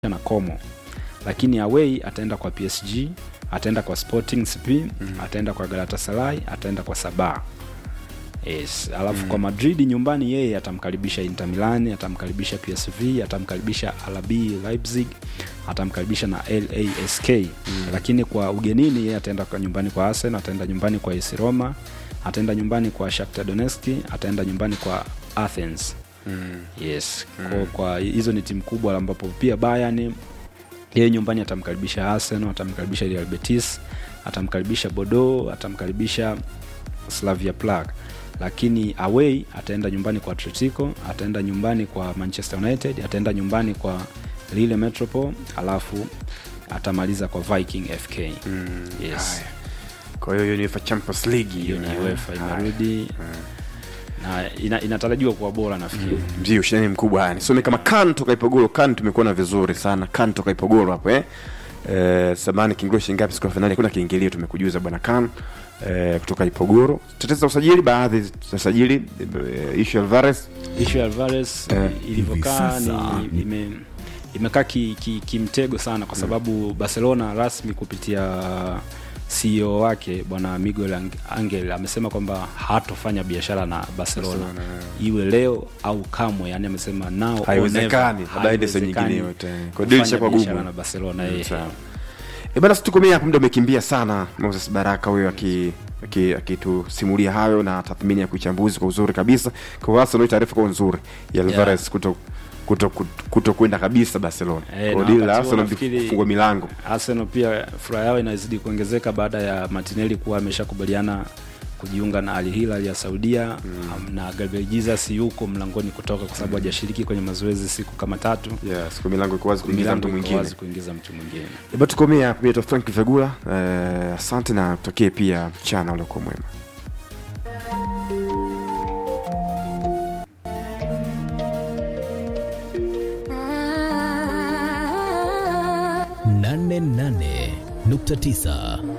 na Como, lakini away ataenda kwa PSG, ataenda kwa Sporting CP, ataenda kwa Galatasaray, ataenda kwa Sabah. Yes, alafu kwa Madrid nyumbani yeye atamkaribisha Inter Milan, atamkaribisha PSV, atamkaribisha RB Leipzig, atamkaribisha na LASK. Lakini kwa ugenini yeye ataenda kwa nyumbani kwa Arsenal, ataenda nyumbani kwa AS Roma, ataenda nyumbani kwa Shakhtar Donetsk, ataenda nyumbani kwa Athens. Yes, kwa, kwa hizo ni timu kubwa ambapo pia Bayern yeye nyumbani atamkaribisha Arsenal, atamkaribisha Real Betis, atamkaribisha Bordeaux, atamkaribisha Slavia Prague. Lakini away ataenda nyumbani kwa Atletico, ataenda nyumbani kwa Manchester United, ataenda nyumbani kwa Lille Metropole, alafu atamaliza kwa Viking FK. Yes. Haya. Kwa hiyo hiyo ni UEFA Champions League Hiyo ni eh. UEFA Haya. imerudi na ina, inatarajiwa kuwa bora nafikiri. ndio ushindani mkubwa haya nisome kama kan toka ipogoro kan tumekuona vizuri sana kan toka ipogoro hapo eh Eh, samani kiingilio shilingi ngapi siku ya finali hakuna kiingilio tumekujuza bwana kan eh, kutoka ipogoro tetezi za usajili baadhi za usajili eh, ishu ya alvarez Ishu ya Alvarez Eh, ilivyokaa hivi sasa ni ni- ime, imekaa kimtego ki, kimtego sana kwa sababu Barcelona rasmi kupitia CEO wake bwana Miguel Ang- Angel amesema kwamba hatofanya biashara na Barcelona, Barcelona, iwe leo au kamwe, yani amesema now or Haiwezekani, never. habari ndio sehemu Haiwezekani nyingine yote. Kwa kufanya deal ishakuwa biashara gumu. na Barcelona Mm, eh. sawa. E bana, situkomea hapo, muda umekimbia sana. Moses Baraka huyo aki- aki- akitusimulia hayo na tathmini ya kuichambuzi kwa uzuri kabisa. Kwa Arsenal, taarifa kwa nzuri ya Alvarez kuto kuto kuto- kuto kwenda kabisa Barcelona. Eh, Kwa na deal la wakati huo Arsenal nafikiri- kufungwa milango. Arsenal pia furaha yao inazidi kuongezeka baada ya Martinelli kuwa ameshakubaliana kujiunga na Al Hilal ya Saudia um, na Gabriel Jesus yuko mlangoni kutoka kwa sababu hajashiriki kwenye mazoezi siku kama tatu. Yes, kwa milango iko wazi kuingiza Milango mtu iko mwingine. wazi kuingiza mtu mwingine. E bana, tukomea hapo. Mimi naitwa Frank Vegula. Eh, asante na tutokee pia mchana uliokuwa mwema. nane nane nukta tisa